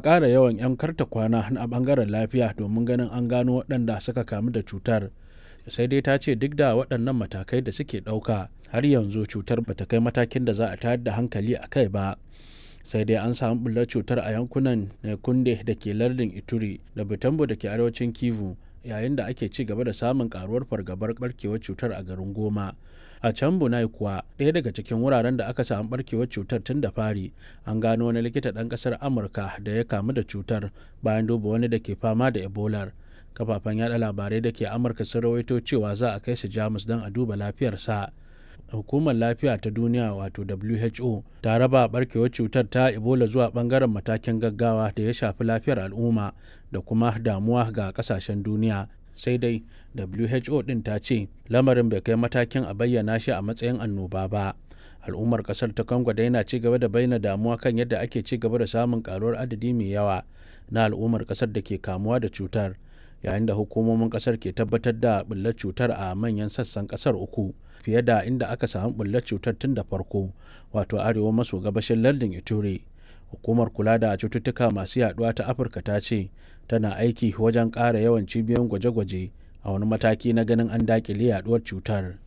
ƙara yawan 'yan karta kwana a ɓangaren lafiya domin ganin an gano waɗanda suka kamu da cutar sai dai ta ce duk da waɗannan matakai da suke ɗauka har yanzu cutar bata kai matakin da za a tayar da hankali a kai ba sai dai an samu bullar cutar a yankunan kunde da ke lardin ituri da bitambo da ke arewacin kivu yayin da ake ci gaba da samun karuwar fargabar barkewar cutar a garin goma a can bunai kuwa ɗaya daga cikin wuraren da aka samu barkewar cutar tun da fari an gano wani likita ɗan ƙasar amurka da ya kamu da cutar bayan duba wani da ke fama da ebola kafafen yada labarai da ke amurka sun rawaito cewa za a kai su jamus don a duba lafiyarsa hukumar lafiya ta duniya wato who ta raba barkewar cutar ta ebola zuwa bangaren matakin gaggawa da ya shafi lafiyar al'umma da kuma damuwa ga kasashen duniya sai dai who din ta ce lamarin bai kai matakin a bayyana shi a matsayin annoba ba al'ummar kasar ta congo da yana ci gaba da bayyana damuwa kan yadda ake ci gaba da samun karuwar adadi mai yawa na al'ummar kasar da ke kamuwa da cutar yayin da hukumomin kasar ke tabbatar da bullar cutar a manyan sassan kasar uku fiye da inda aka samu bullar cutar tun da farko wato arewa maso gabashin lardin ituri hukumar kula da cututtuka masu yaduwa ta afirka ta ce tana aiki wajen ƙara yawan cibiyoyin gwaje-gwaje a wani mataki na ganin an dakile yaduwar cutar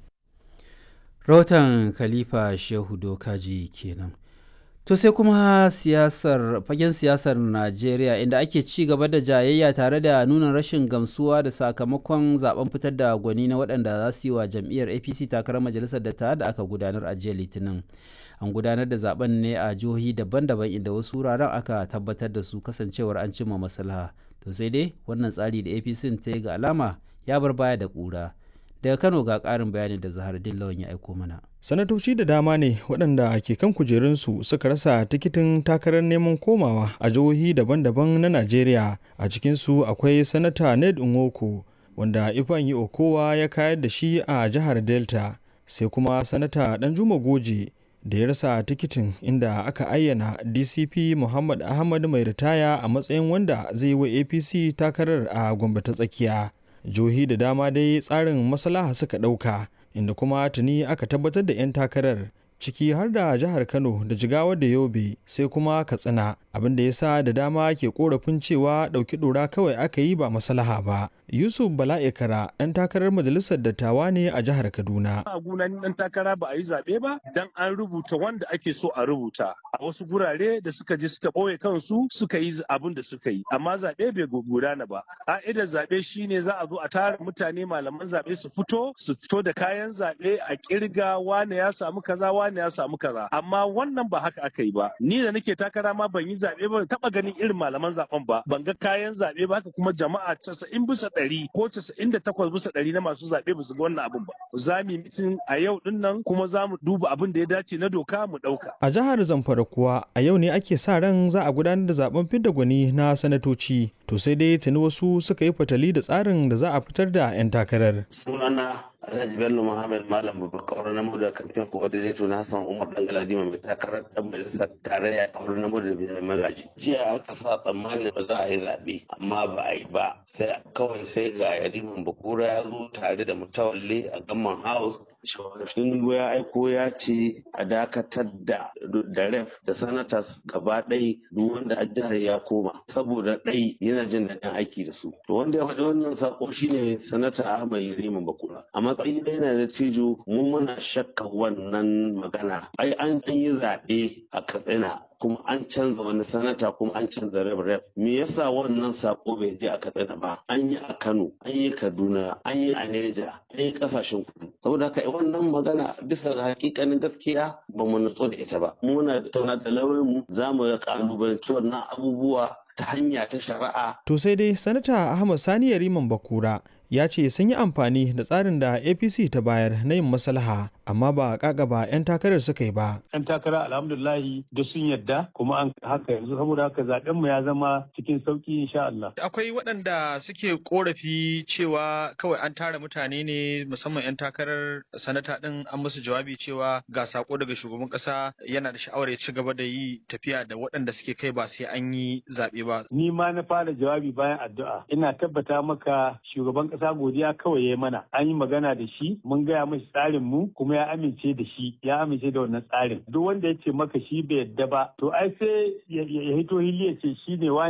rahoton khalifa shehu dokaji kenan To sai kuma siyasar fagen siyasar Najeriya inda ake ci gaba da jayayya tare da nuna rashin gamsuwa da sakamakon zaben fitar da gwani na waɗanda za su yi wa jam'iyyar APC takarar majalisar da da aka gudanar a jiya Litinin. An gudanar da zaben ne a jihohi daban-daban inda wasu wuraren aka tabbatar da su kasancewar an cimma maslaha. To sai dai wannan tsari da APC ta yi ga alama ya bar baya da ƙura. daga kano ga ƙarin bayani da zahar lawan ya aiko mana sanatoci da dama ne waɗanda ke kan kujerunsu suka rasa tikitin takarar neman komawa a jihohi daban-daban na najeriya a cikinsu akwai sanata ned nwoko wanda ifeanyi okowa ya kayar da shi a jihar delta sai kuma sanata danjuma goje da ya rasa tikitin inda aka ayyana dcp muhammad ahmad mai ritaya a matsayin wanda zai yi wa apc takarar a gombe ta tsakiya jihohi da dama dai tsarin maslaha suka ɗauka inda kuma tuni aka tabbatar da 'yan takarar ciki har da jihar kano da jigawa da yobe sai kuma katsina abin da ya sa da dama ke korafin cewa ɗauki ɗora kawai aka yi ba maslaha ba yusuf bala'ikara ɗan takarar majalisar dattawa ne a jihar kaduna a gunan ɗan takara ba a yi zaɓe ba dan an rubuta wanda ake so a rubuta a wasu gurare da suka je suka ɓoye kansu suka yi abin da suka yi amma zaɓe bai gudana ba ƙa'idar zaɓe shine za a zo a tara mutane malaman zaɓe su fito su fito da kayan zaɓe a ƙirga wane ya samu kaza wane ya samu kaza amma wannan ba haka aka yi ba ni da nake takara ma ban yi zaɓe ba taɓa ganin irin malaman zaɓen ba ban ga kayan zaɓe ba haka kuma jama'a casa'in bisa ɗari ko casa'in da takwas bisa ɗari na masu zaɓe ba su ga wannan abin ba za mu yi mitin a yau din nan kuma za mu duba abin da ya dace na doka mu ɗauka. a jihar zamfara kuwa a yau ne ake sa ran za a gudanar da zaben fidda gwani na sanatoci to sai dai tuni wasu suka yi fatali da tsarin da za a fitar da 'yan takarar. sunana Alhaji Bello Muhammad Malam Babakar na da kamfen coordinator na Hassan Umar Dangaladima mai takarar dan majalisar tarayya a wurin namu da mai magaji. Jiya aka sa tsammanin ba za a yi zaɓe amma ba a yi ba sai kawai sai ga Yariman Bakura ya zo tare da mutawalle a Gamman House Tinubu ya aiko ya ce a dakatar da da ref da sanatas gaba ɗai duk wanda a jihar ya koma saboda ɗai yana jin daɗin aiki da su. To wanda ya faɗi wannan sako shine sanata Ahmad Yariman Bakura. A matsayin da yana da cijo mun muna shakka wannan magana. Ai an yi zaɓe a Katsina kuma an canza wani sanata kuma an canza rep rep me yasa wannan sako bai je a katsina ba an yi a kano an yi kaduna an yi a neja an yi kasashen kudu saboda haka wannan magana bisa ga hakikanin gaskiya ba mu nutso da ita ba muna tauna da lauyan mu za mu ga kalubalanci wannan abubuwa ta hanya ta shari'a to sai dai sanata ahmad sani yariman bakura ya ce sun yi amfani da tsarin da apc ta bayar na yin maslaha amma ba ba 'yan takarar suka yi ba. 'yan takara alhamdulahi da sun yadda kuma an haka yanzu saboda haka zaben mu ya zama cikin sauki insha Allah. Akwai waɗanda suke korafi cewa kawai an tara mutane ne musamman 'yan takarar sanata ɗin an musu jawabi cewa ga sako daga shugaban ƙasa yana da sha'awar ya ci gaba da yi tafiya da waɗanda suke kai ba sai an yi zaɓe ba. Ni ma na fara jawabi bayan addu'a ina tabbata maka shugaban ƙasa godiya kawai ya mana an yi magana da shi mun gaya mashi tsarin mu kuma ya amince da shi ya amince da wannan tsarin duk wanda ya ce maka shi bai yadda ba to ai sai ya hito hili ya ce shi ne